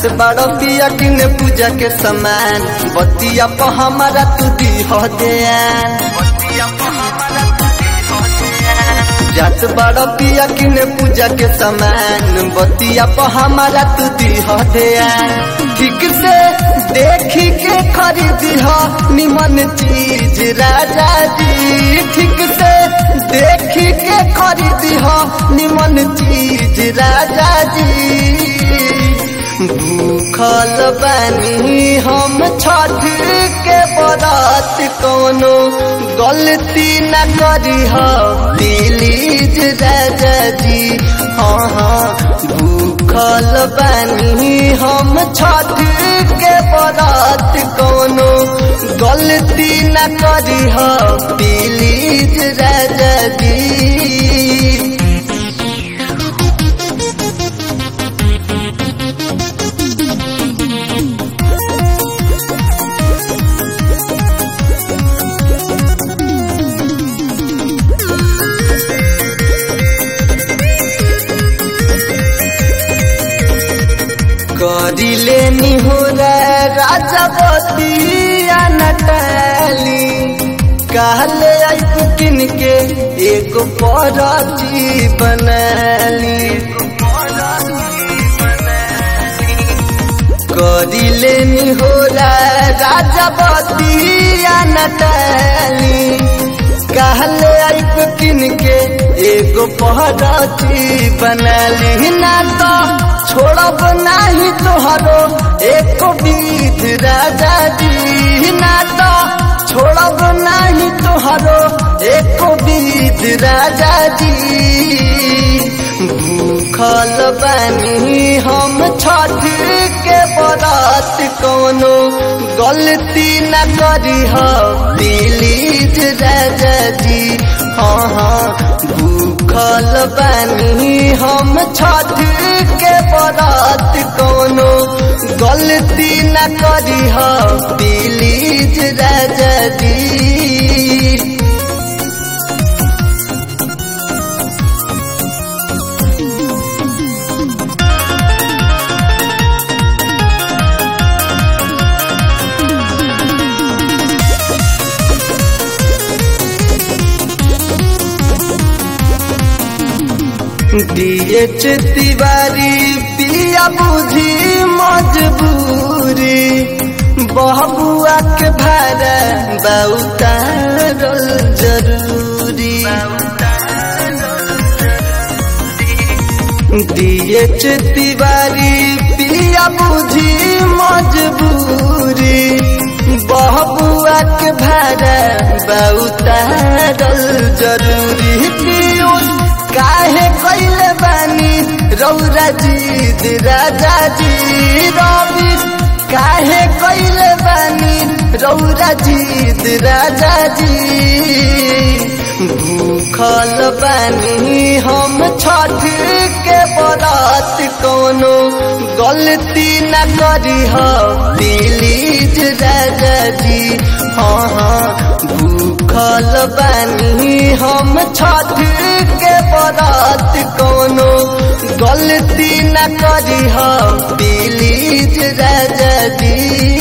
जात बड़ो पिया किने पूजा के समान बतिया प हमारा तू दी हो दयान जात बड़ो पिया किने पूजा के समान बतिया प हमारा तू दी हो दयान ठीक से देखी के खरीदी हो निमन चीज राजा जी ठीक से देखी के खरीदी हो निमन चीज राजा जी भूखल बानी हम छठ के बरात कोनो गलती न करी हो प्लीज राजा जी हाँ हाँ भूखल बानी हम छठ के बरात कोनो गलती न करी हो प्लीज राजा जी करिले निहुरा राजवती नटली कहले आइप किन के एगो परची बनली करिले निहुरा राजवती नटली कहले आइप किन के एगो पहरची बनली ना तो छोड़ब नाही तोहरो एक बीत राजा जी ना तो छोड़ब नाही तोहरो एक बीत राजा जी भूखल बानी हम छठ के बरात कोनो गलती न करी हो प्लीज राजा जी हाँ हाँ भूखल बानी हम छठ के बरात कोनो गलती न करी हो प्लीज राजा जी डीएच तिवारी पिया बुझी मजबूरी बहबुआ के भाड़ा बहुतारल जरूरी डीएच तिवारी पिया बुझी मजबूरी बहबुआ के भाड़ा बहुतारल जरूरी पीयूष काहे कैले बानी रौरा जी राजा जी रवि काहे कैले बानी रौरा जी राजा जी भूखल बानी हम छठ के बरात कोनो गलती न करी हो प्लीज राजा जी हाँ हाँ भूखल बानी हम छठ के बरात कोनो गलती न करी हो प्लीज राजा जी